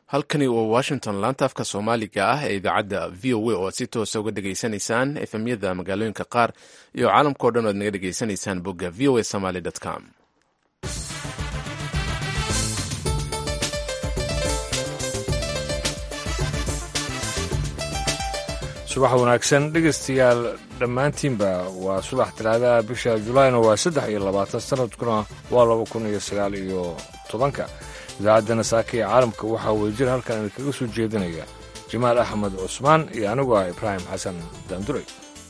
halkani waa washington laanta afka soomaaliga ah ee idaacadda v o a oo aad si toosa uga dhegaysanaysaan efemyada magaalooyinka qaar iyo caalamkao dhan o ad naga dhegaysanaysaan bogga v o a somaly com subax wanaagsan dhegaystayaal dhammaantiinba waa subax talaadaha bisha julaayna waa saddex iyo labaatan sanadkuna waa laba kun iyo sagaal iyo tobanka idaacaddana saaka ee caalamka waxaa wadajir halkan idinkaga soo jeedinaya jamaal axmed cusmaan iyo anigu ah ibraahim xasan daanduray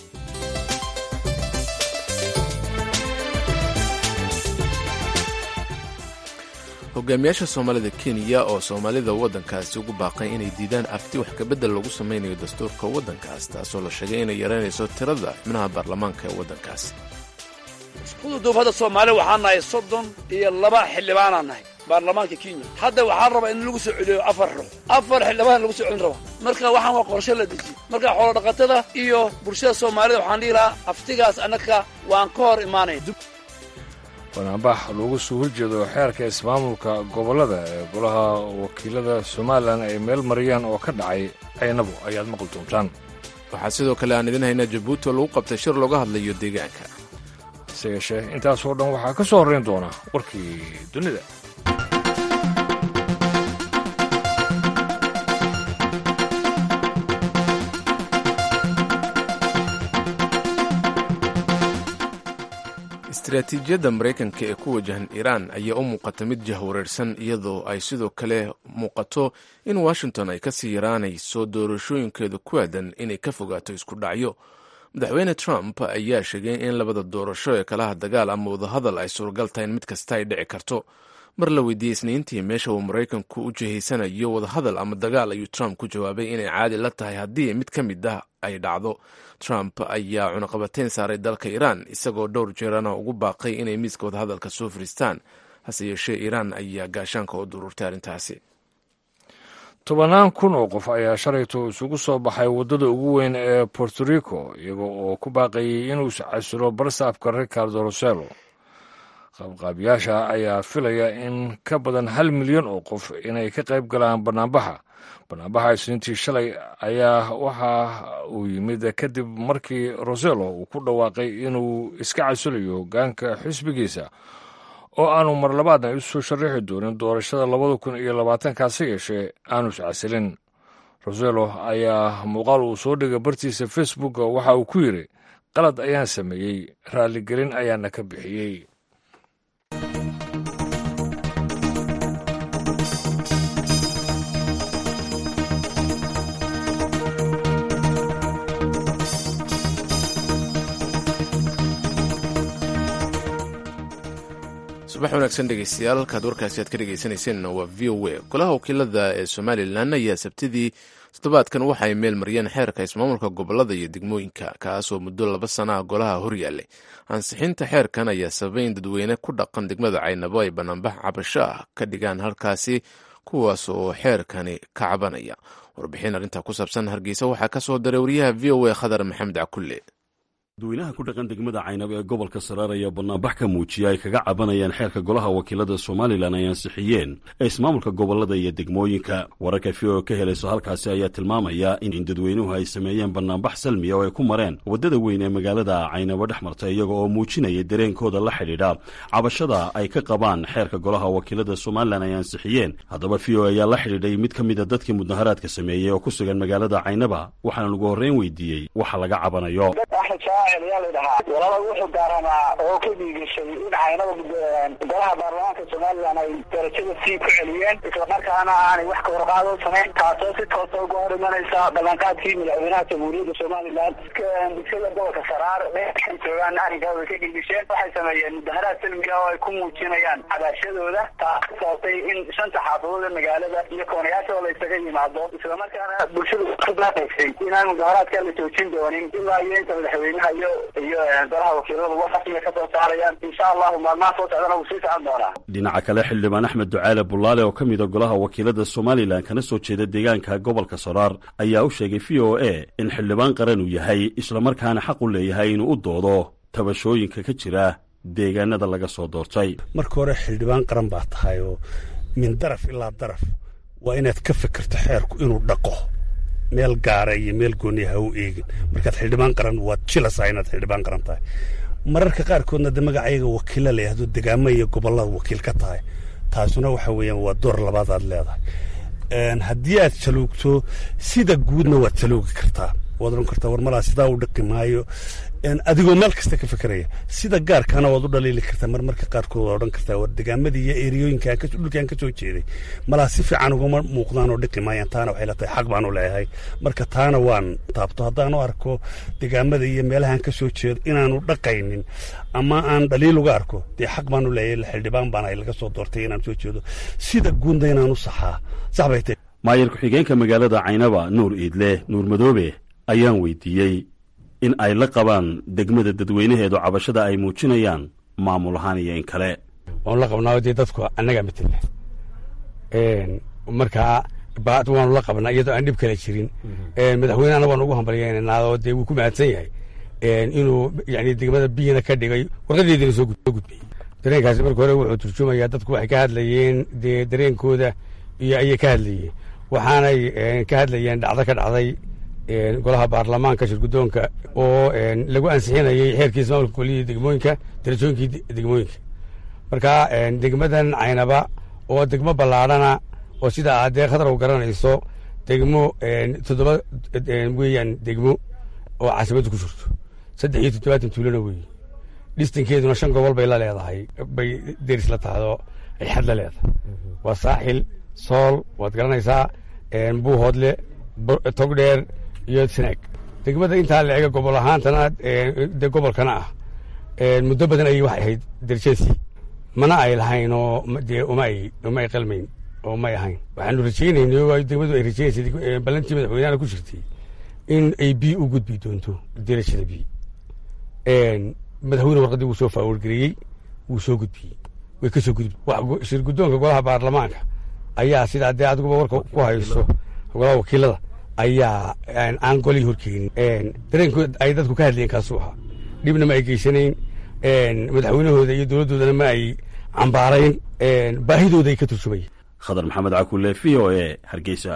hogaamiyaasha soomaalida kenya oo soomaalida waddankaasi ugu baaqay inay diidaan afti wax kabedel lagu samaynayo dastuurka waddankaas taasoo la sheegay inay yaraynayso tirada xubnaha baarlamaanka ee waddankaasi ududuubhadda soomaaliya waxaa nahay soddon iyo laba xildhibaanaa nahay baarlamaanka kenya hadda waxaa rabaa in lagu soo celiyo afar ruux afar xildhibaan lagu soo celin rabaa marka waxaan waa qorshe la dejiye marka xoolodhaqatada iyo bulshada soomaalida waxaan dhihi lahaa aftigaas annaka waan ka hor imaanaya banaanbax loogu soo horjeedo xeerka ismaamulka gobollada ee golaha wakiilada somalilan ay meel mariyaan oo ka dhacay caynabo ayaad maqli doontaan waxaa sidoo kale aan idin haynaa jabuuti oo lagu qabtay shir looga hadlayo deegaanka hase yeeshee intaasoo dhan waxaa ka soo horrayn doona warkii dunida istaraatiijiyadda maraykanka ee ku wajahan iiraan ayaa u muuqata mid jahwareersan iyadoo ay sidoo kale muuqato in washington ay kasii yaraanayso doorashooyinkeeda ku aadan inay ka fogaato isku dhacyo madaxweyne trump ayaa sheegay in labada doorasho ee kalaha dagaal ama wadahadal ay suuragal tahay in mid kasta ay dhici karto mar la weydiiyey isniintii meesha uu maraykanku u jihaysanayo wadahadal ama dagaal ayuu trump ku jawaabay inay caadi la tahay haddii mid ka mid ah ay dhacdo trump ayaa cunaqabateyn saaray dalka iiraan isagoo dhowr jeerana ugu baaqay inay miiska wadahadalka soo fariistaan hase yeeshee iiraan ayaa gaashaanka u dururtay arrintaasi tobannaan kun oo qof ayaa shalayto isugu soo baxay waddada ugu weyn ee borto rico iyaga oo ku baaqayay inuu casilo barsaabka ricardo roselo qaabqaabyaasha ayaa filaya in ka badan hal milyan oo qof inay ka qayb galaan banaanbaxa banaanbaxa isniintii shalay ayaa waxa uu yimid kadib markii roselo uu ku dhawaaqay inuu iska casilayo hogaanka xisbigiisa oo aanu mar labaadna isu sharaxi doonin doorashada labada kun iyo labaatankaasi yeeshee aanu iscasilin roselo ayaa muuqaal uu soo dhigay bartiisa facebook waxa uu ku yidhi qalad ayaan sameeyey raalligelin ayaana ka bixiyey subax wanaagsan dhegeystayaal halkaad warkaasi aad ka dhegeysaneyseen waa v o a golaha wakiilada ee somalilan ayaa sabtidii toddobaadkan waxa ay meel mariyeen xeerka ismaamulka gobolada iyo degmooyinka kaasoo muddo laba sana ah golaha horyaallay ansixinta xeerkan ayaa sababay in dadweyne ku dhaqan degmada caynabo ay banaanbax cabasho ah ka dhigaan halkaasi kuwaas oo xeerkani ka cabanaya warbixin arrintaa ku saabsan hargeysa waxaa ka soo daray wariyaha v o a khadar maxamed cakulle dadweynaha ku dhaqan degmada caynabo ee gobolka saraar ayaa banaanbax ka muujiya ay kaga cabanayaan xeerka golaha wakiilada somalilan ay ansixiyeen ee ismaamulka gobolada iyo degmooyinka wararka v o ka helayso halkaasi ayaa tilmaamaya in dadweynuhu ay sameeyeen banaanbax salmiya oo ay ku mareen waddada weyn ee magaalada caynabo dhex marta iyaga oo muujinaya dareenkooda la xidhiidha cabashada ay ka qabaan xeerka golaha wakiilada somalilan ay ansixiyeen haddaba v o ayaa la xidhiidhay mid ka mida dadkii mudaharaadka sameeyey oo ku sugan magaalada caynaba waxaana ugu horreyn weydiiyey waxa laga cabanayo yaa la dhahaa walaba wuxuu gaaramaa oo ka dhiigashay in caynada golaha baarlamaanka somalilan ay darajada sii ku celiyeen islamarkaana aanay wax ka warqaado samayn taasoo si toosa uga hor imanaysa ballanqaadkii madaxweynaha jamhuuriyadda somalilan bulshada gobolka saraar meeshay joogaan arrinkaa way ka dhiigasheen waxay sameeyeen mudaharaad salmiga oo ay ku muujinayaan cabashadooda taas ka sababtay in shanta xaafadood ee magaalada iyo koonayaashoo la isaga yimaado islamarkaana bulshadu ku baaqaysay inaan mudaharaadka la joojin doonin ilaa iyo inta madaxweynaha iyo iyo golaha wakiiladu wax rasmiga ka soo saarayaan insha allahu maalmaha soo socdana wuu sii socon doonaa dhinaca kale xildhibaan axmed ducaale bulaale oo ka mida golaha wakiilada somalilan kana soo jeeda deegaanka gobolka saraar ayaa u sheegay v o a in xildhibaan qaran uu yahay islamarkaana xaq u leeyahay inuu u doodo tabashooyinka ka jira deegaanada laga soo doortay marka hore xildhibaan qaran baa tahay oo min daraf ilaa daraf waa inaad ka fikirto xeerku inuu dhaqo meel gaara iyo meel gooniya ha u eegin markaad xildhibaan qaran waad jilasaa inaad xildhibaan qaran tahay mararka qaarkoodna de magacayaga wakiilla la yahdo degaamo iyo gobollada wakiil ka tahay taasuna waxa weeyaan waa door labaad aad leedahay haddii aad jaloogto sida guudna waad jaloogi kartaa waad odhan kartaa war malaa sidaa u dhaqi maayo adigoo meel kasta ka fekeraya sida gaarkana waad u dhaliili kartaa marmarka qaarkood waad odhan kartaa war degaamadii iyo eriyooyinka dhulkaan ka soo jeeday malaa si fiican ugama muuqdaan oo dhiqi maayaan taana waxay la tahay xaq baanu leeyahay marka taana waan taabto haddaanu arko degaamada iyo meelahaan ka soo jeedo inaanu dhaqaynin ama aan dhaliil uga arko dee xaq baanu leeyahay xildhibaan baana laga soo doortay inaan soo jeedo sida guudna inaanu saxaa sax bay tahay maayir ku-xigeenka magaalada caynaba nuur iidle nuur madoobe ayaan weydiiyey in ay la qabaan degmada dadweynaheedu cabashada ay muujinayaan maamul ahaan iyo in kale waanu la qabnaa dee dadku annagaa matela markaa waanu la qabnaa iyadoo aan dhib kale jirin madaxweyne anna waanu ugu hambalyeynanaadoo dee wuu ku mahadsan yahay inuu yani degmada biyana ka dhigay warqadeediina soo gudbiyey dareenkaasi marka hore wuxuu turjumayaa dadku waxay ka hadlayeen dee dareenkooda iyo ayay ka hadlayeen waxaanay ka hadlayeen dhacdo ka dhacday golaha baarlamaanka shirgudoonka oo lagu ansixinayay xeerkii ismaamulka koliyada degmooyinka darajooyinkii degmooyinka marka degmadan caynaba oo degmo ballaadhana oo sida aad dee khatar u garanayso degmo toddoba weeyaan degmo oo caasimadu ku jirto saddex iyo toddobaatan tuulana weeye dhistankeeduna shan gobol bay la leedahay bay deris la tahdo ay xad la leedahay waa saaxil sool waad garanaysaa buuhoodle togdheer iyo snaag degmada intaa la ega gobol ahaantana de gobolkana ah muddo badan ayay waxay ahayd derjasi mana ay lahayn oo dee uma ay uma ay qalmayn oo may ahayn waxaanu rajaynaynay oo degmadu ay rajaynaysay ballantii madaxweynahana ku jirtay in ay bi u gudbi doonto derajada bi madaxweyne warqaddii wuu soo faawargareeyey wuu soo gudbiyey way ka soo gudbi shir guddoonka golaha baarlamaanka ayaa sidaa dee adiguba warka ku hayso golaha wakiilada ayaa aan golii horkeenin dareenkood ay dadku ka hadlayeen kaasuu ahaa dhibna ma ay geysanayn madaxweynahooda iyo dowladdoodana ma ay cambaarayn baahidooda ay ka turjumayeen khadar maxamed cakulle v o e hargeysa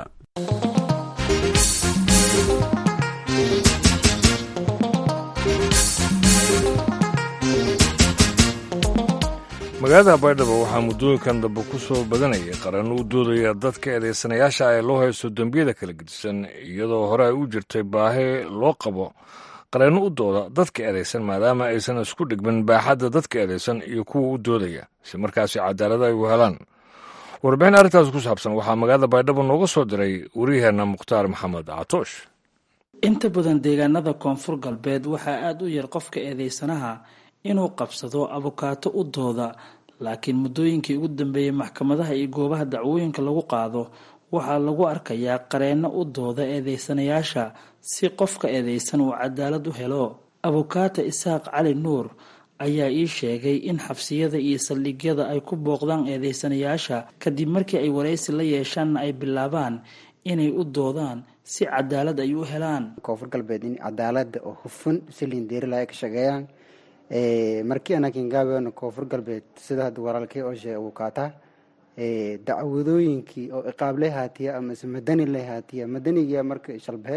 magaalada baydhabo waxaa muddooyinkan dambe ku soo badanayay qaranno u doodaya dadka eedaysanayaasha ee loo haysto dembiyada kala gedisan iyadoo hore ay u jirtay baahi loo qabo qareenno u dooda dadka eedaysan maadaama aysan isku dhigmin baaxadda dadka eedaysan iyo kuwa u doodaya si markaasi cadaalada ay u helaan warbixin arrintaas ku saabsan waxaa magaalada baydhabo nooga soo diray wariyaheenna mukhtaar maxamed catoosh inta badan deegaanada koonfur galbeed waxaa aada u yar qofka eedeysanaha inuu qabsado abukaato u dooda laakiin muddooyinkii ugu dambeeyey maxkamadaha iyo goobaha dacwooyinka lagu qaado waxaa lagu arkayaa qareenno u dooda eedeysanayaasha si qofka eedeysan uu cadaalad u helo abukaata isaaq cali nuur ayaa ii sheegay in xabsiyada iyo saldhigyada ay ku booqdaan eedeysanayaasha kadib markii ay waraysi la yeeshaanna ay bilaabaan inay u doodaan si cadaalad ay u helaan koonfur galbeed in cadaalada oo hufan silindeerila ay ka shaqeeyaan markii anakin gaabeena koonfur galbeed sida hadda walaalkii oo sheegay abukaata dacwadooyinkii oo iqaable haatiya amase madani le haatiya madaniga marka shalbahe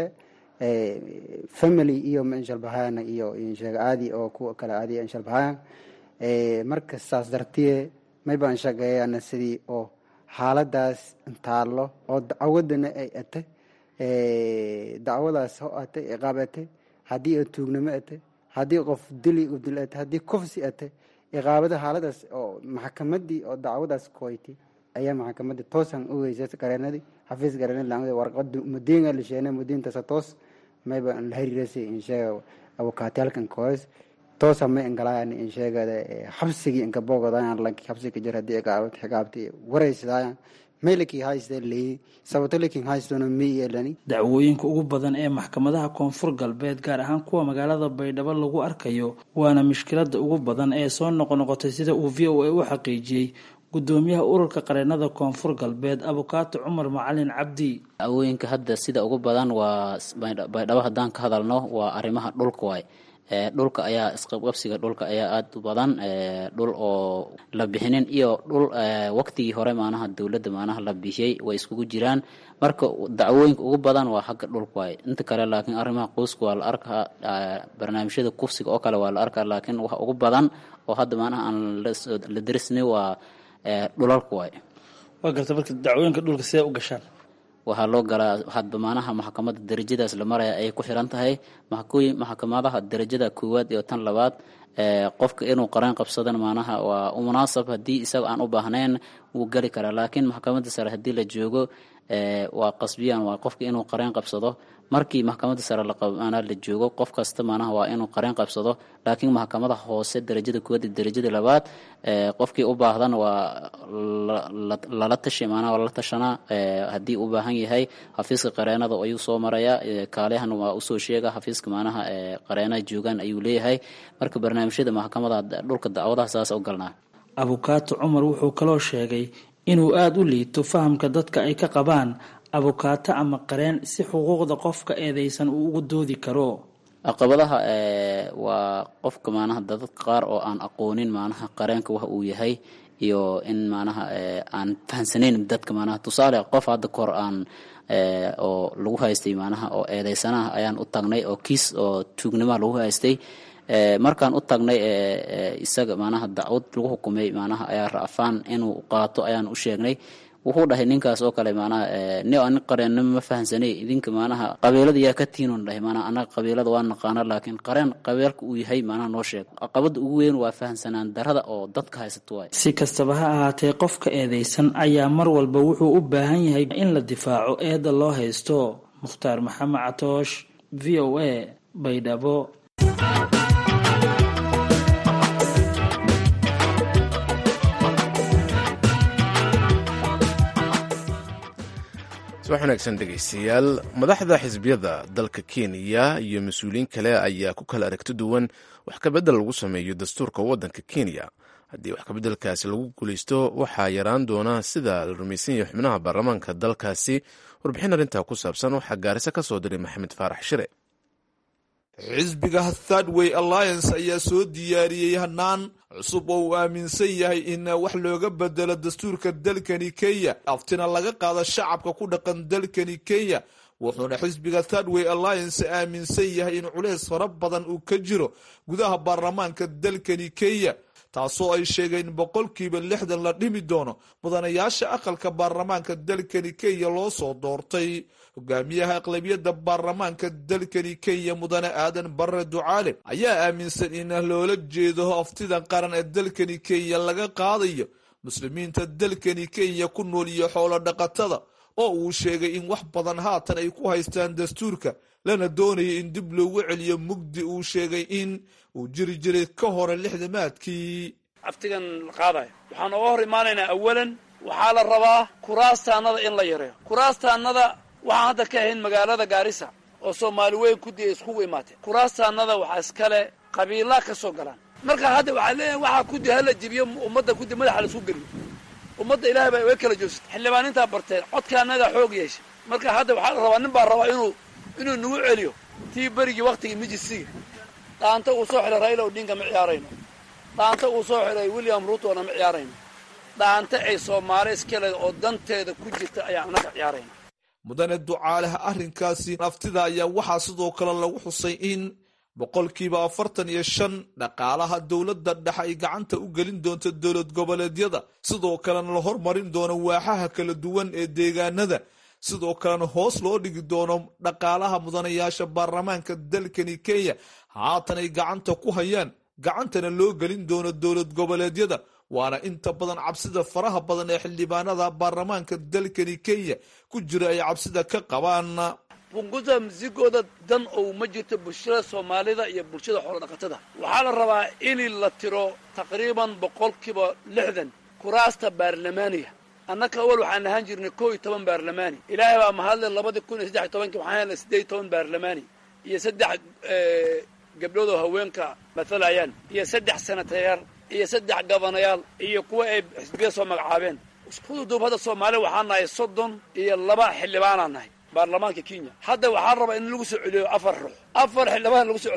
family iyo shalbahayana iyo sheega aadi oo kuwa kale aadi shalbahayaan marka saas dartiye may baan shaqeeyana sidii oo xaaladaas taalo oo dacwadana ay ate dacwadaas ho ate iqaab ate haddii tuugnimo ate haddii qof dili u dil ate haddii kufsi ate iqaabada xaaladaas oo maxkamadii oo dacwadaas koyti ayaa maxkamadii toosan u weysay gareenadii xafiis gareenadi laangada warqada mudiinga la sheena mudiintaasa toos mayba la hariirasay insheega abukaatiyaalkan koos toosa may ingalayan insheegada xabsigii inka boogodayan lanki xabsiga jir haddii iqaabad xigaabti waraysadaayan maylakii hayste leeyi sababto lakin haystona mi yeelani dacwooyinka ugu badan ee maxkamadaha koonfur galbeed gaar ahaan kuwa magaalada baydhabo lagu arkayo waana mushkilada ugu badan ee soo noqonoqotay sida uu v o a u xaqiijiyey gudoomiyaha ururka qareenada koonfur galbeed abukaato cumar macalin cabdi dacwooyinka hadda sida ugu badan waa baydhabo haddaan ka hadalno waa arrimaha dhulka waay dhulka ayaa isqabqabsiga dhulka ayaa aada u badan dhul oo la bixinin iyo dhul waqtigii hore maanaha dowladda maanaha la bixiyey way iskugu jiraan marka dacwooyinka ugu badan waa xagga dhulka waaye inta kale laakiin arrimaha qoyska waa la arkaa barnaamijyada kufsiga oo kale waa la arkaa laakiin waxa ugu badan oo hadda maanaha aan la darisnay waa dhulalka waaye waa garta marka dacwooyinka dhulka sidee u gashaan waxaa loo galaa hadba maanaha maxkamadda darajadaas la maraya ayay ku xiran tahay maxkooyin maxkamadaha darajada koowaad iyo tan labaad qofka inuu qareen qabsadana maanaha waa u munaasab haddii isaga aan u baahnayn wuu geli karaa laakiin maxkamadda sare haddii la joogo waa qasbiyan waa qofka inuu qareen qabsado markii maxkamadda sare laqaana la joogo qof kasta maanaha waa inuu qareen qabsado laakiin maxkamada hoose darajada koowaad iyo darajada labaad qofkii u baahdan waa lala tashi maanaha waa lala tashanaa haddii u baahan yahay xafiiska qareenada ayuu soo marayaa kaalihan waa usoo sheega xafiiska maanaha qareenaha joogaan ayuu leeyahay marka barnaamijyada maxkamada dhulka dacwadaha saas u galnaa abukaato cumar wuxuu kaloo sheegay inuu aada u liito fahamka dadka ay ka qabaan abukaato ama qareen si xuquuqda qofka eedeysan uu ugu doodi karo caqabadaha waa qofka maanaha dadadka qaar oo aan aqoonin maanaha qareenka wax uu yahay iyo in maanaha aan fahamsanayn dadka maanaha tusaale qof hadda kahor aan oo lagu haystay maanaha oo eedeysanaha ayaan u tagnay oo kiis oo tuugnimoa lagu haystay markaan u tagnay isaga maanaha dacwad lagu xukumay maanaha ayaa ra'faan inuu qaato ayaan u sheegnay wuxuu dhahay ninkaas oo kale maanaha ni ani qareennimo ma fahansanay idinka maanaha qabiilada yaa ka tiinon dhahay maanaha annaga qabiilada waa naqaana laakiin qareen qabiilka uu yahay maanaha noo sheeg caqabada ugu weyn waa fahansanaan darada oo dadka haysato waay si kastaba ha ahaatee qofka eedeysan ayaa mar walba wuxuu u baahan yahay in la difaaco eedda loo haysto mukhtaar maxamed catoosh v o a baydhabo subax wanaagsan dhegaystayaal madaxda xisbiyada dalka kenya iyo mas-uuliyiin kale ayaa ku kala aragti duwan wax kabedel lagu sameeyo dastuurka waddanka kenya haddii wax kabeddelkaasi lagu guulaysto waxaa yaraan doona sida la rumaysan yahay xubnaha baarlamaanka dalkaasi warbixin arrintaa ku saabsan waxaa gaarisa ka soo diray maxamed faarax shire xisbiga thirdway alliance ayaa soo diyaariyey hanaan cusub oo uu aaminsan yahay in wax looga bedelo dastuurka dalkani kenya aftina laga qaado shacabka ku dhaqan dalkani kenya wuxuuna xisbiga thirdway alliance aaminsan yahay in culeys fara badan uu ka jiro gudaha baarlamaanka dalkani kenya taasoo ay sheegeen in boqolkiiba lixdan la dhimi doono mudanayaasha aqalka baarlamaanka dalkani kenya loo soo doortay hogaamiyaha aqlabiyadda baarlamaanka dalkani kenya mudane aadan barre ducaale ayaa aaminsan in loola jeedo aftidan qaran ee dalkani kenya laga qaadayo muslimiinta dalkani kenya ku nool iyo xoolo dhaqatada oo uu sheegay in wax badan haatan ay ku haystaan dastuurka lana doonaya in dib loogu celiyo mugdi uu sheegay in uu jiri jiray ka hore lixdamaadkii aftigan la qaadayo waxaan oga hor imaanaynaa awalan waxaa la rabaa kuraastaannada in la yareeyo kuraastaannada waxaan hadda ka ahayn magaalada gaarisa oo soomaali weyn ku diya iskugu imaatee kuraastaannada waxaa iskale qabiilaa ka soo galaan marka hadda waxaa leeyahay waxaa kudi hala jibiyo ummadda kudi madaxa la isku geliyo ummadda ilahay baa way kala joogsatay xildhibaanintaa barteen codkaanadaa xoog yeeshay marka hadda waxaa la rabaa nin baa rabaa inuu inuu nagu celiyo tii berigii waktigii mijisiga dhaanta uu soo xidhay raila odinga ma ciyaarayno dhaanta uu soo xidhay william ruutona ma ciyaarayno dhaanta ay soomaali iskale oo danteeda ku jirta ayaan annaga ciyaarayna mudane ducaaleha arrinkaasi naftida ayaa waxaa sidoo kale lagu xusay in boqolkiiba afartan iyo shan dhaqaalaha dowladda dhexe ay gacanta u gelin doonto dowlad goboleedyada sidoo kalena la hormarin doono waaxaha kala duwan ee deegaanada sidoo kalena hoos loo dhigi doono dhaqaalaha mudanayaasha baarlamaanka dalkani kenya haatan ay gacanta ku hayaan gacantana loo gelin doono dowlad goboleedyada waana inta badan cabsida faraha badan ee xildhibaanada baarlamaanka dalkani kenya ku jira ay cabsida ka qabaan bunguda misigooda dan ou ma jirto bulshada soomaalida iyo bulshada xoolodhaqatada waxaa la rabaa in la tiro taqriiban boqolkiiba lixdan kuraasta baarlamaaniga annaka awal waxaan ahaan jirnay kow iyo toban baarlamaani ilaahay baa mahadle labadii kun iyo saddex iyo tobankii waxaan helnay siddeed iyo toban baarlamaani iyo saddex gabdhood oo haweenka matalayaan iyo saddex senatayaal iyo saddex gabanayaal iyo kuwa ay xisbiya soo magacaabeen iskududuub hadda soomaaliya waxaan nahay soddon iyo laba xildhibaanaan nahay baarlamaanka kenya hadda waxaa rabaa in lagu soo celiyo afar ruux afar xildhibaan lagu soo celin rabaa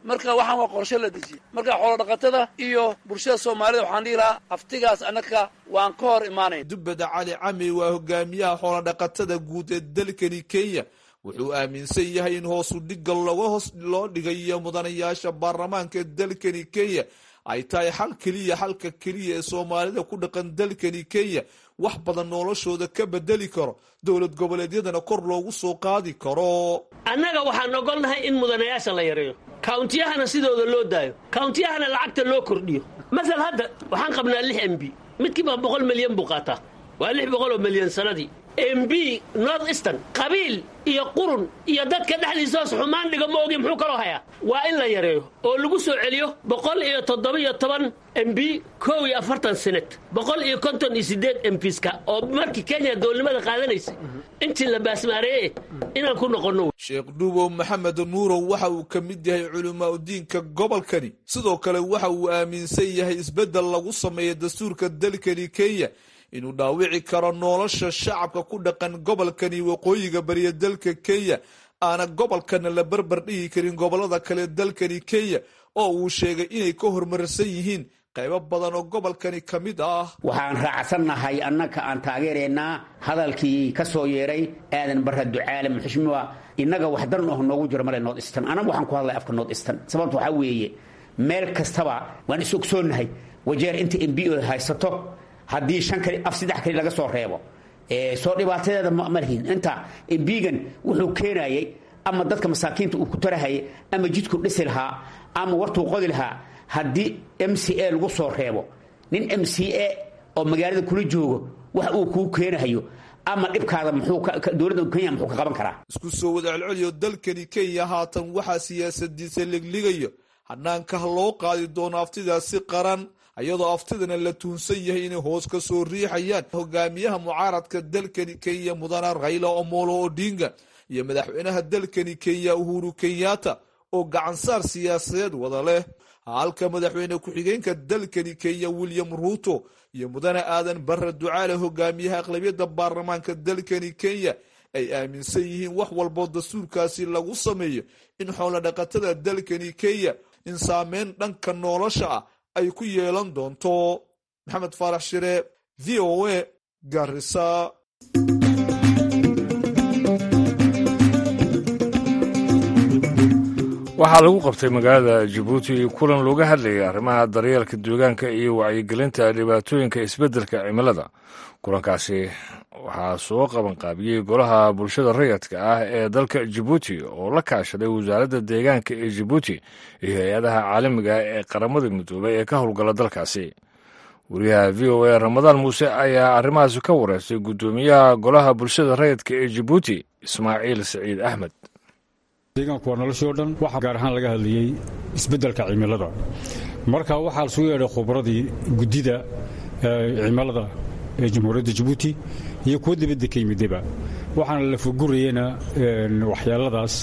marka waxaan waa qorshe la dejiyey marka xoolo dhaqatada iyo bulshada soomaalida waxaan dhihi lahaa aftigaas annaka waan ka hor imaanayn dubbada cali cami waa hogaamiyaha xoolodhaqatada guud ee dalkani kenya wuxuu aaminsan yahay in hoosu dhigga loga hoos loo dhigayo mudanayaasha baarlamaanka ee dalkani kenya ay tahay xal keliya xalka keliya ee soomaalida ku dhaqan dalkani kenya wax badan noloshooda ka bedeli karo dowlad goboleedyadana kor loogu soo qaadi karo annaga waxaan ogolnahay in mudanayaasha la yareeyo kawntiyahana sidooda loo daayo kawntiyahana lacagta loo kordhiyo masal hadda waxaan qabnaa lix m b midkiiba boqol milyan buu qaataa waa lix boqol oo milyan sanadii m b north eastern qabiil iyo qurun iyo dadka dhexdiisoos xumaan dhiga ma ogi muxuu kaloo hayaa waa in la yareeyo oo lagu soo celiyo boqol iyo toddoba-iyo toban m b kow iyo afartan senet boqol iyo konton iyo siddeed m piska oo markii kenya dowladnimada qaadanaysay intii la baasmaareeye inaan ku noqonno sheekh dhuubow maxamed nuurow waxa uu ka mid yahay culimaa udiinka gobolkani sidoo kale waxa uu aaminsan yahay isbeddel lagu sameeya dastuurka dalkani kenya inuu dhaawici karo nolosha shacabka ku dhaqan gobolkani waqooyiga bariya dalka kenya aana gobolkana la barbar dhigi karin gobolada kale dalkani kenya oo uu sheegay inay ka horumarsan yihiin qaybo badan oo gobolkani ka mid ah waxaan raacsannahay annaka aan taageeraynaa hadalkii ka soo yeeray aadan barra ducaale muxushmuwa innaga wax dan oh noogu jiro male north eastern anagu waxaan ku hadlay afka north eastern sababta waxaa weeye meel kastaba waan is ogsoonnahay wajeer inta m b o haysato haddii shan kali af saddex kali laga soo reebo soo dhibaatadeeda ma lihin inta embigan wuxuu keenayay ama dadka masaakiinta uu ku tarahayay ama jidku dhisi lahaa ama wartuu qodi lahaa haddii m c a lagu soo reebo nin m c a oo magaalada kula joogo wax uu kuu keenahayo ama dhibkaada dowladda kenya muxuu ka qaban karaa isku soo wadacelceliyo dalkani kenya haatan waxaa siyaasadiisa ligligayo hanaanka loo qaadi doono aftidaasi qaran iyadoo aftidana la tuunsan yahay inay hoos ka soo riixayaan hogaamiyaha mucaaradka dalkani kenya mudana rayla omolo odinga iyo madaxweynaha dalkani kenya uhuru kenyatta oo gacansaar siyaasadeed wada leh halka madaxweyne ku-xigeenka dalkani kenya william ruuto iyo mudane aadan barre ducaale hogaamiyaha aqlabiyadda baarlamaanka dalkani kenya ay aaminsan yihiin wax walboo dastuurkaasi lagu sameeyo in xoolo dhaqatada dalkani kenya in saameyn dhanka nolosha ah ay ku yeelan doonto maxamed faarax shire v o a garisa waxaa lagu qabtay magaalada jabuuti kulan looga hadlayay arrimaha daryeelka deegaanka iyo wacyigelinta dhibaatooyinka isbeddelka cimilada kulankaasi waxaa soo qabanqaabiyey golaha bulshada rayadka ah ee dalka jabuuti oo la kaashaday wasaaradda deegaanka ee jabuuti iyo hay-adaha caalamiga ee qaramada midoobay ee ka howlgala dalkaasi wariyaha v o a ramadaan muuse ayaa arrimahaasi ka wareystay guddoomiyaha golaha bulshada rayadka ee jabuuti ismaaciil saciid axmed deegaanku waa noloshii o dhan waxaa gaar ahaan laga hadlayey isbeddelka cimilada marka waxaa lasugu yeedhay khubradii guddida cimilada ee jamhuuriyadda jabuuti iyo kuwa dibadda ka yimidaba waxaana la furgurayena waxyaaladaas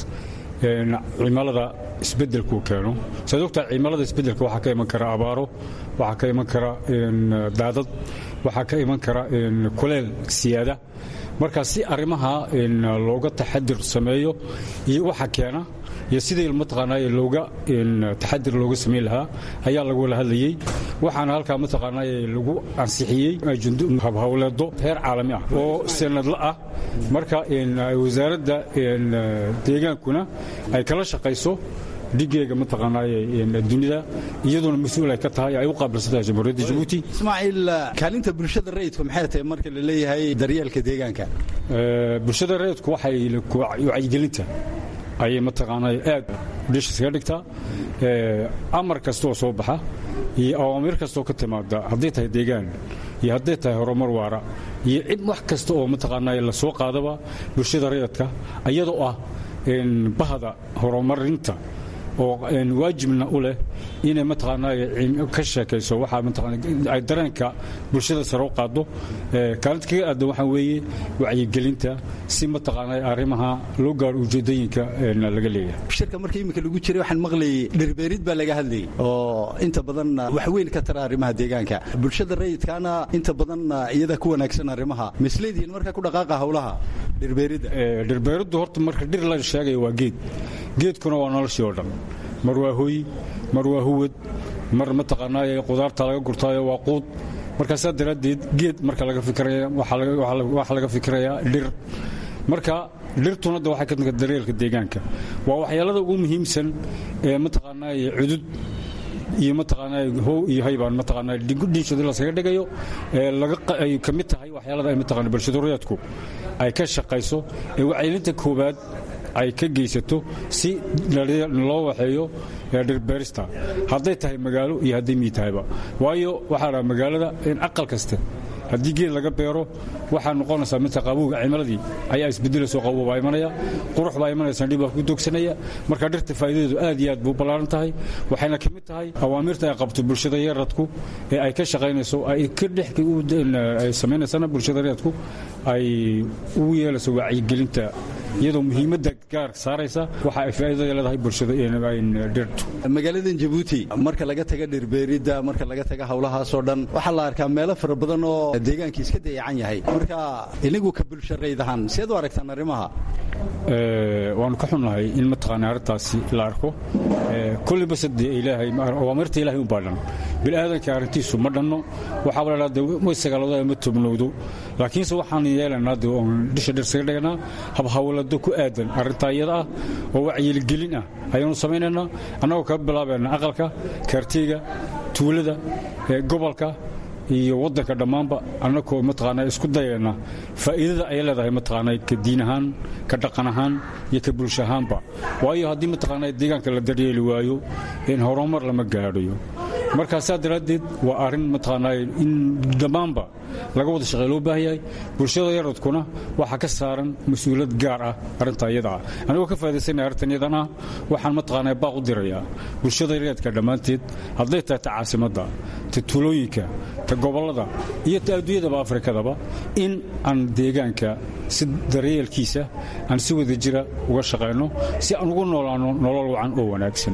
cimilada isbeddelkuu keeno saad ogtaa cimilada isbeddelka waxaa ka iman kara abaaro waxaa ka iman kara daadad waxaa ka iman kara kuleel siyaada marka si arrimaha looga taxadir sameeyo iyo waxa keena iyo sidii mataqaanaaye looga taxadir looga samayn lahaa ayaa lagula hadlayey waxaana halkaa mataqaanaaye lagu ansixiyey habhawleedo heer caalami ah oo sanadla ah marka wasaaradda deegaankuna ay kala shaqayso dhigeega mataqaanaaye dunida iyaduna mas-uul ay ka tahay ay u qaabilsantahay jamhuuriyadda jabuuti ismaaciil kaalinta bulshada rayidku maxay tahay marka la leeyahay daryeelka deegaanka bulshada rayidku waxay wacyigelinta ayay mataqaanaa aad dhishis ka dhigtaa amar kastaoo soo baxa iyo awaamiir kastaoo ka timaada hadday tahay deegaan iyo hadday tahay horumar waara iyo cid wax kasta oo mataqaanaa la soo qaadaba bulshada rayidka iyadoo ah bahda horumarinta oo waajibna u leh inay mataqaanaa ka sheekayso waxaa mataqaana ay dareenka bulshada sare u qaado kaalinta kaga aadan waxaa weeye wacyigelinta si mataqaanaa arrimaha loo gaaro ujeedooyinka laga leeyahay shirka marka iminka lagu jiray waxaan maqlayay dhirbeerid baa laga hadlayay oo inta badan wax weyn ka tara arrimaha deegaanka bulshada rayidkaana inta badan iyada ku wanaagsan arrimaha misleedihiin marka ku dhaqaaqa howlaha dhirbeeridda dhirbeeriddu horta marka dhir la sheegaya waa geed geedkuna waa noloshii oo dhan mar waa hoy mar waa huwad mar mataqaanaaye qudaarta laga gurtaayo waa quud marka saa daraaddeed geed marka laga fikiraya waxaa laga fikirayaa dhir marka dhirtuna de waxay ka timid daryeelka deegaanka waa waxyaalada ugu muhiimsan ee mataqaanaaye cudud iyo mataqaanaa how iyo haybaan mataqaanaa dhiinshooda laskaga dhigayo ay ka mid tahay waxyaalada ay mataqaanaa bulshadureedku ay ka shaqayso ee wacyilinta koowaad ay ka geysato si loo waxeeyo dhirbeerista hadday tahay magaalo iyo hadday mii tahayba waayo waxaa dhaa magaalada in aqal kaste haddii geed laga beero waxaa noqonaysaa midka qabuuga cimiladii ayaa isbedelayso qabow baa imanaya qurux baa imanaysa dhib baa ku doogsanaya marka dhirta faa'iidadeedu aad iyo aad buu ballaaran tahay waxayna ka mid tahay awaamirta ay qabto bulshada yaradku ee ay ka shaqaynayso ay ka dhex ay samaynaysana bulshada yaradku ay ugu yeelayso wacyigelinta iyadoo muhiimadda gaar saaraysa waxa ay faa'iidada leedahay bulshada dhirtu magaaladan jabuuti marka laga taga dhirbeeridda marka laga taga howlahaasoo dhan waxaa la arkaa meelo fara badan oo deegaankii iska dayacan yahay marka inigu ka bulshareyd ahaan seed u aragtaan arrimaha waanu ka xunnahay in mataqaana arrintaasi la arko kulliba sade ilaahay awaamirta ilaahay u baadhan bini'aadanka arrintiisu ma dhanno waxaaba la dhahda way sagaalooda ma tobnowdo laakiinse waxaan yeelanaa de oon dhisha dhir saga dhiganaa habhawlado ku aadan arrintaa iyada ah oo wacyigelin ah ayaanu samaynaynaa annagoo kaga bilaabayna aqalka kaarteyga tuulada gobolka iyo waddanka dhammaanba annagoo mataqaanaa isku dayayna faa'iidada ay leedahay mataqaanaa ka diin ahaan ka dhaqan ahaan iyo ka bulsho ahaanba waayo haddii mataqaanaa deegaanka la daryeeli waayo in horumar lama gaadhayo markaa saa daraaddeed waa arrin mataqaanaa in dhammaanba laga wada shaqey loo baahan yahay bulshada yaradkuna waxaa ka saaran mas-uuliyad gaar ah arrintaa iyada ah anigoo ka faa'idaysanaya arrintan iyadan ah waxaan mataqaanaa baaq u dirayaa bulshada yaradka dhammaanteed hadday tahay ta caasimadda ta tuulooyinka ta gobollada iyo ta adduunyadaba afrikadaba in aan deegaanka si daryeelkiisa aan si wada jira uga shaqayno si aan ugu noolaano nolol wacan oo wanaagsan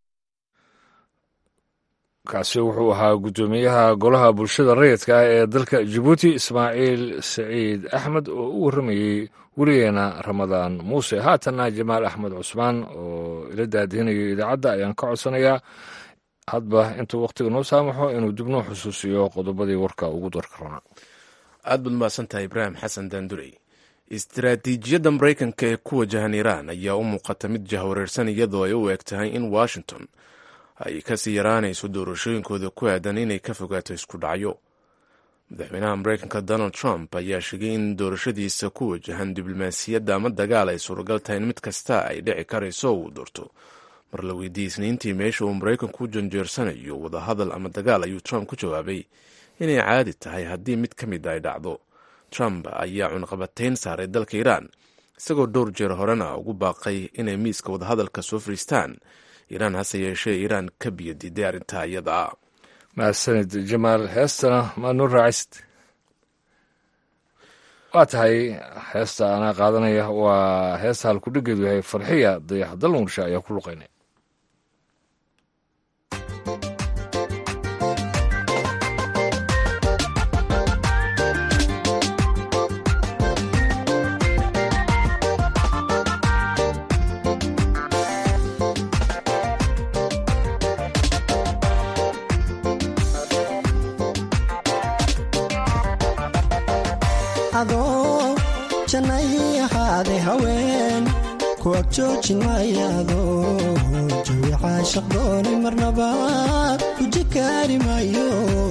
kaasi wuxuu ahaa guddoomiyaha golaha bulshada rayidka ah ee dalka jabuuti ismaaciil saciid axmed oo u warramayey weligeena ramadaan muuse haatanna jamaal axmed cusmaan oo ila daadihinayo idaacadda ayaan ka codsanayaa hadba intuu wakhtiga noo saamaxo inuu dib noo xusuusiyo qodobadii warka ugu darka rabnaa aad baad mahadsantahay ibraahim xasan daandurey istaraatiijiyadda maraykanka ee ku wajahan iiraan ayaa u muuqata mid jahwareersan iyadoo ay u eg tahay in washington ay kasii yaraanayso doorashooyinkooda ku aadan inay ka fogaato isku dhacyo madaxweynaha maraykanka donald trump ayaa sheegay in doorashadiisa ku wajahan diblomaasiyadda ama dagaal ay suuragal tahay in mid kasta ay dhici karayso uu doorto mar la weydiiyey isniintii meesha uu maraykanku u janjeersanayo wadahadal ama dagaal ayuu trump ku jawaabay inay caadi tahay haddii mid ka mid ay dhacdo trump ayaa cunqabatayn saaray dalka iiraan isagoo dhowr jeer horena ugu baaqay inay miiska wadahadalka soo fariistaan iiraan hase yeeshee iiraan ka biyo diiday arrintaa iyada ah mahadsanid jamaal heestana maad noo raacist waa tahay heesta anaa qaadanaya waa heesta halkudhigeedu yahay farxiya dayax dalmursha ayaa ku luqaynay adoo jannay ahaaday haween ku ag joojin maayaado jawi caashaq doonay marnaba guji kaari maayo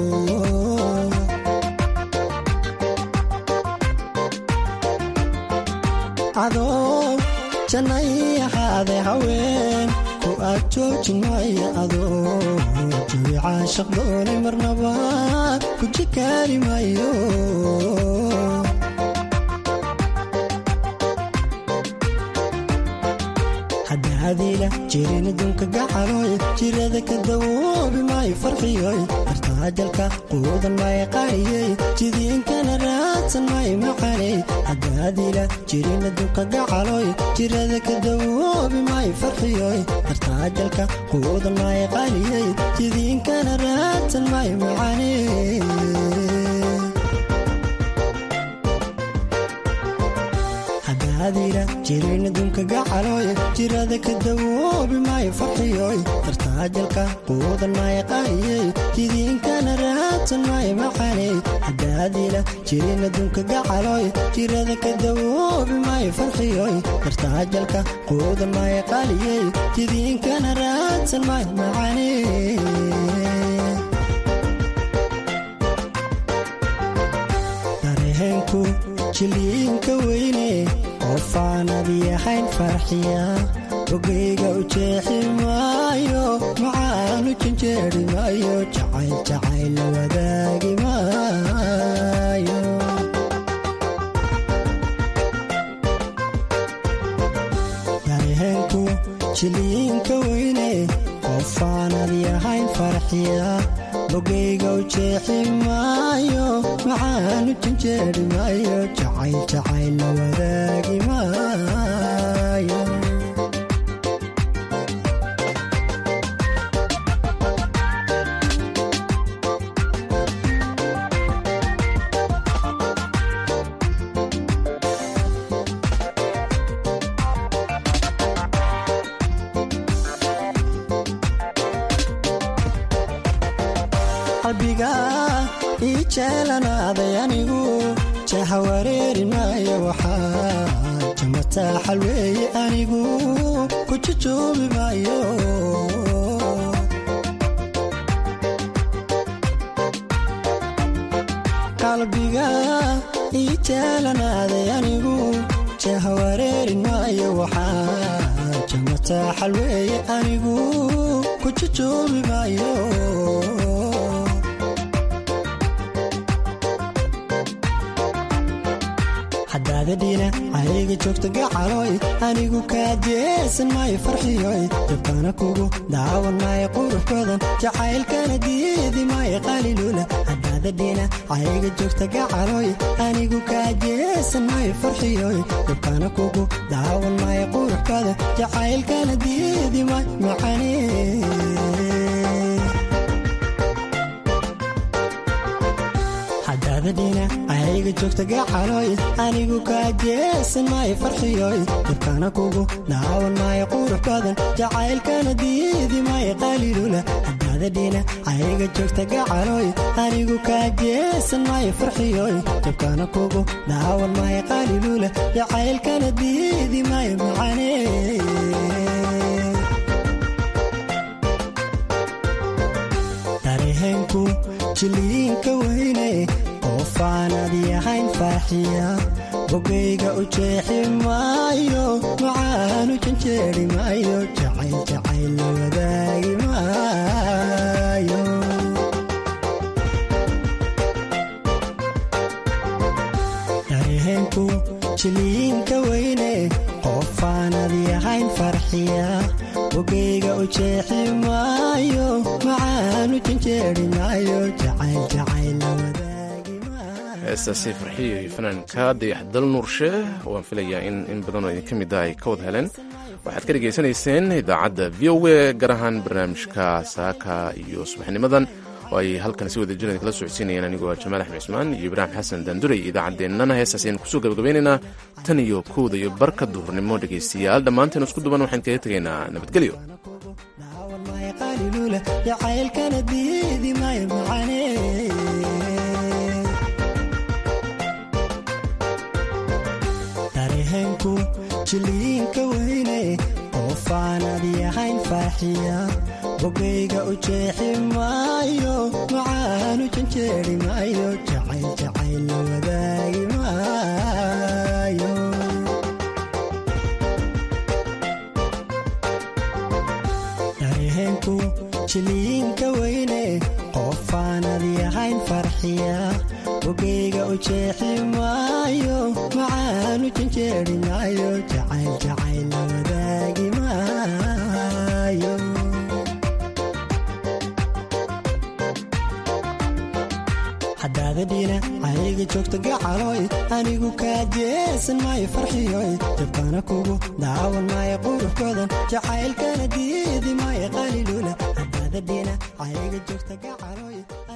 adoo jannay ahaaday haween ku ag joojin maaya adoo jawi caashaq doonay marnaba guji kaari maayo hadaadiila jirin adduunka gacaloy jirada ka dawoobi maayo farxiyoy artaajalka quudan maayo qaariyey jidiinkana raadsan maayo macaney hadaadiila jirin adduunka gacaloy jirada ka dawoobi maayo farxiyoy artaajalka quudan maayo qaariyey jidiinkana raadsan maayo macaney haddaadila jirin adduunka gacalooy jirada ka dawoobi maayo farxiyoy dartaajalka quudan maayo qaayey jidiinkana raadsan maayo macaney haddaadila jirin adduunka gacalooy jirada ka dawoobi maayo farxiyoy dartaajalka quudan maayo qaaliyey jidiinkana raadsan maayo macaney dareenku jiliinka weyne qofaanad yahayn farxiya ogeyga u jeexi maayo macaanu janjeeri maayo jacayl jacayl la wadaagi maayo dareenku jiliinka weyne qofaanad yahayn farxiya ogeyga u jeexi maayo macaanu janjeeri maayo jacayl jacayl la wadaagi maayo qalbiga ii jeelanaaday anigu jaha wareeri maayo waxaa jamataa xalweeye anigu ku jujuubi maayo qalbiga ii jeelanaaday anigu jaha wareeri maayo waxaa jamataa xalweeye anigu ku jujuubi maayo hadaadadhiina ayga joogta gacalooy anigu kaa jeesan maayo farxiyoy dabkana kugu daawan maayo qurux badan jacaylkana diidi maayo qaliluula hadaadadhiina ayga joogta gacalooy anigu kaa jeesan maayo farxiyoy dabkana kugu daawan maayo qurux badan jacaylkana diidi maayo macane hadaadadhiina ayga joogta gacalooy anigu kaa jeesan maayo farxiyoy dabkana kugu daawan maayo qurux badan jacaylkana diidi maayo qaliilula hadaadadhiina ayga joogta gacalooy anigu kaa jeesan maayo farxiyoy dabkana kugu daawan maayo qaliilula jacaylkana diidi maayo macane dareenku jiliinka weyne qofaanad yahayn farxiya bogayga u jeexi maayo macaanu janjeeri maayo jacayl jacayl la wadaagi maayo dareenku jiliinka weyne qofaanad yahayn farxiya bogayga u jeexi maayo macaanu janjeeri maayo jacayl jacayl la wadaagi heestaasi farxiyo iyo fanaanka dayaxdal nuurshe waan filayaa in in badan oo idinka mid a ay ka wada heleen waxaad ka dhegaysanayseen idaacadda v o a gaar ahaan barnaamijka saaka iyo subaxnimadan oo ay halkan si wada jira kala socodsiinayeen anigoo jamaal axmed cismaan iyo ibraahim xasan daanduray idaacaddeenana heestaas aynu kusoo gabagabaynaynaa tan iyo kowda iyo barka duhurnimo dhegaystayaal dhammaanteen isku duban waxaan kaga tegaynaa nabadgelyo jacaylkana diidi maayo macane dareenku jiliinka weyne qofaanad yahayn farxiya bogayga u jeexi maayo macaanu janjeeri maayo jacayl jacayl la wadaagi maayo dareenku jiliinka weyne qofaanad yahayn farxiya bogayga u jeexi maayo macaanu janjeeri maayo jacayl jacayl la wadaagi maayo hadaadadhiina ayga joogta gacalooy anigu kaa jeesan maayo farxiyoy dabkana kugu daawan maayo qurux badan jacaylkana diidi maayo qaliluula hadaadadhiina ayga joogta gacalooy